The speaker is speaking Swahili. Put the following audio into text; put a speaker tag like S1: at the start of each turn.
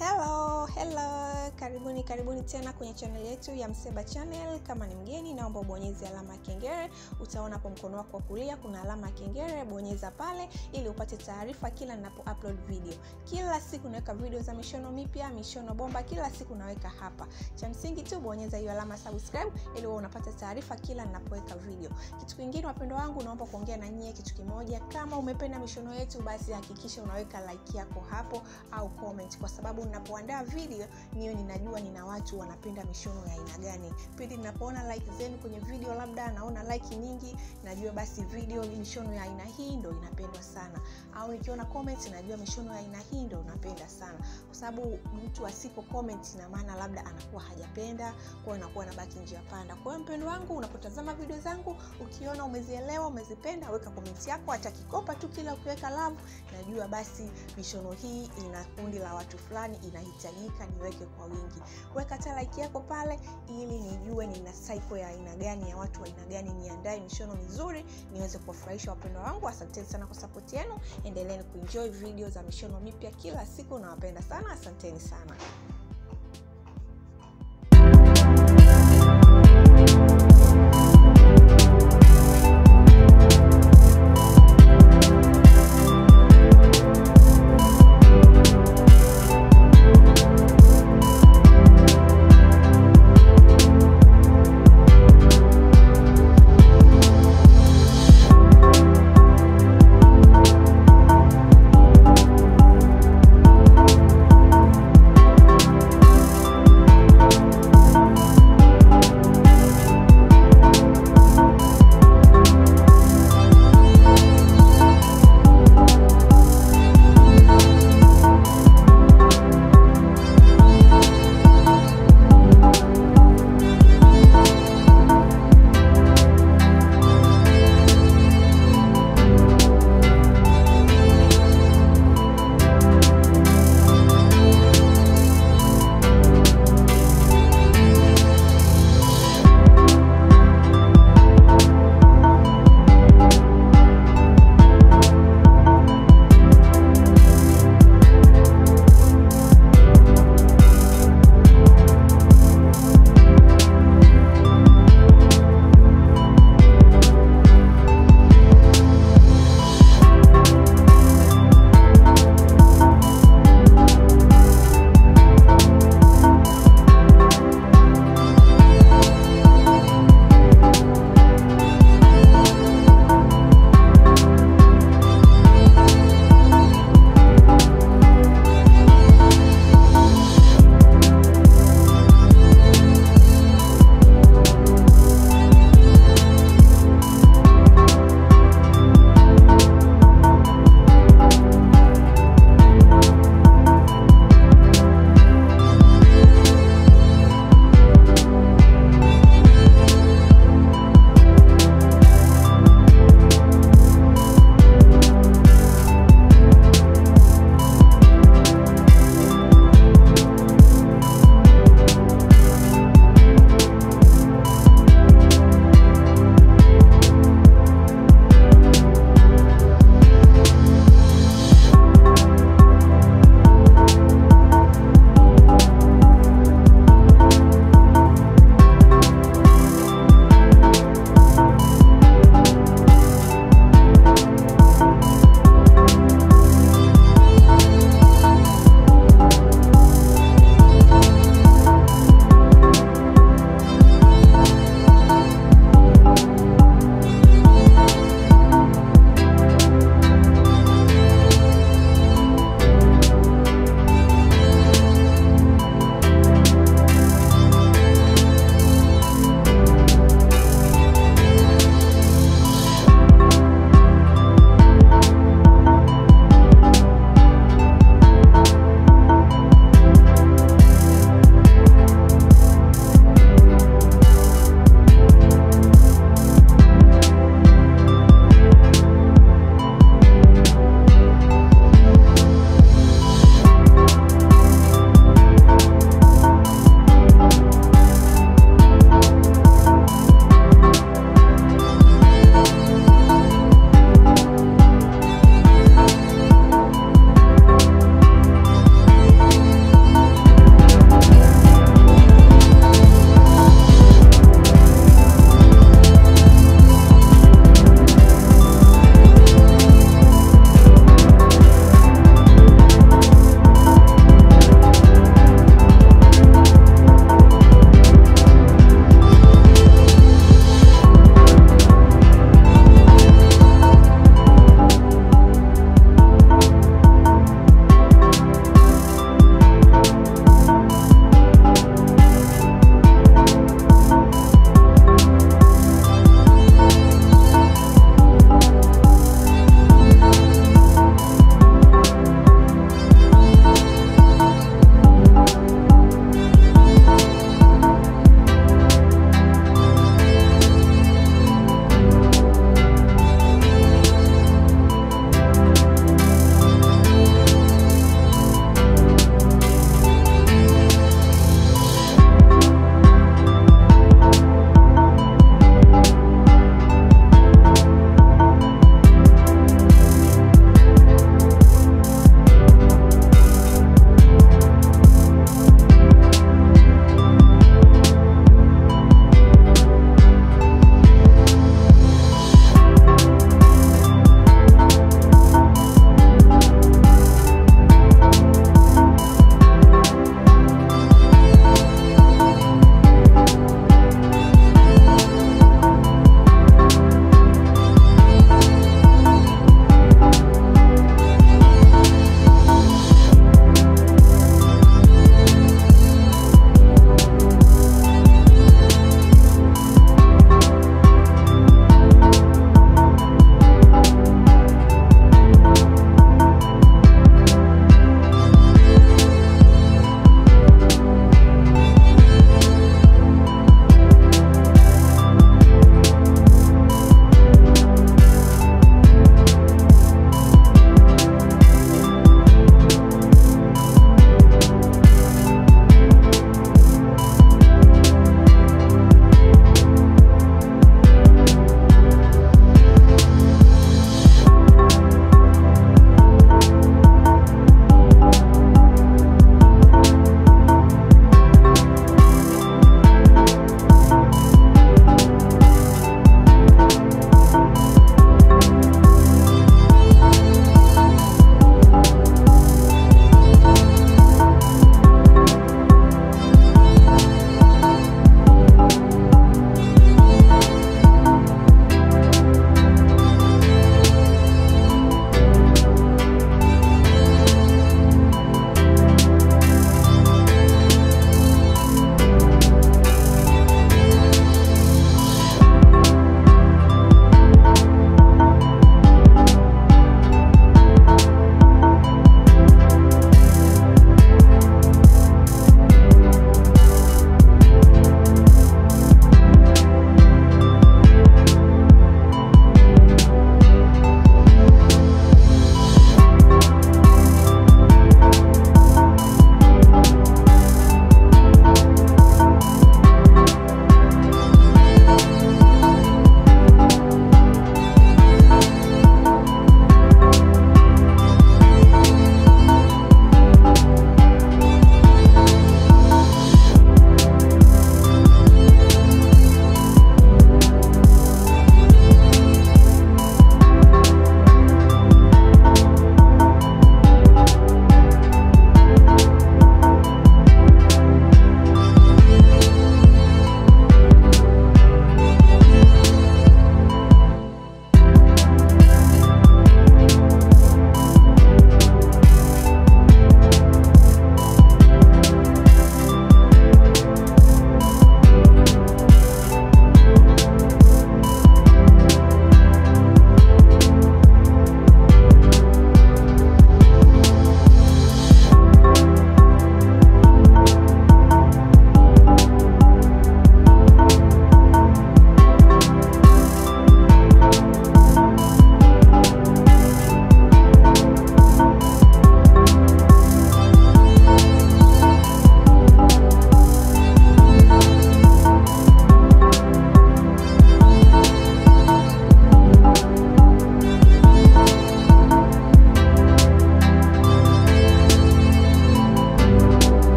S1: hello hello karibuni karibuni tena kwenye channel yetu ya mseba channel kama ni mgeni naomba ubonyeze alama ya kengele utaona hapo mkono wako wa kulia kuna alama ya kengele bonyeza pale ili upate taarifa kila ninapo upload video kila siku naweka video za mishono mipya mishono bomba kila siku naweka hapa cha msingi tu bonyeza hiyo alama subscribe ili uwe unapata taarifa kila ninapoweka video kitu kingine wapendo wangu naomba kuongea na nyie kitu kimoja kama umependa mishono yetu basi hakikisha unaweka like yako hapo au comment kwa sababu ninapoandaa video niyo ninajua nina watu wanapenda mishono ya aina gani pindi ninapoona like zenu kwenye video labda naona like nyingi najua basi video mishono ya aina hii ndo inapendwa sana au nikiona comment najua mishono ya aina hii ndo unapenda sana kwa sababu mtu asipo comment ina maana labda anakuwa hajapenda kwao anakuwa nabaki njia panda kwa hiyo mpendo wangu unapotazama video zangu ukiona umezielewa umezipenda weka komenti yako hata kikopa tu kila ukiweka love najua basi mishono hii ina kundi la watu fulani inahitajika niweke kwa wingi weka hata like yako pale ili nijue nina cycle ya aina gani ya watu wa aina gani niandae mishono mizuri niweze kuwafurahisha wapendwa wangu asanteni sana kwa sapoti yenu endeleeni kuenjoy video za mishono mipya kila siku nawapenda sana asanteni sana